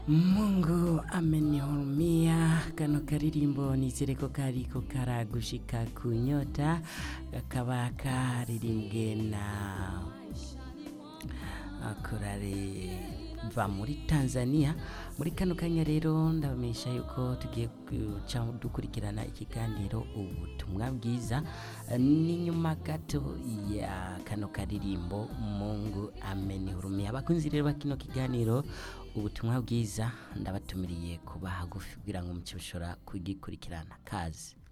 Mungu amenihurumia. Kano karirimbo nizere ko kariko karagushika ku nyota kakaba karirimbwe na korale va muri Tanzania muri kano kanya rero ndabamenyesha yuko tugiye guca dukurikirana ikiganiro ubutumwa bwiza ni nyuma gato ya kano karirimbo Mungu amenihurumia abakunzi rero bakino kiganiro ubutumwa bwiza ndabatumiriye kuba hagufi kugira ngo muce mushobora kugikurikirana kazi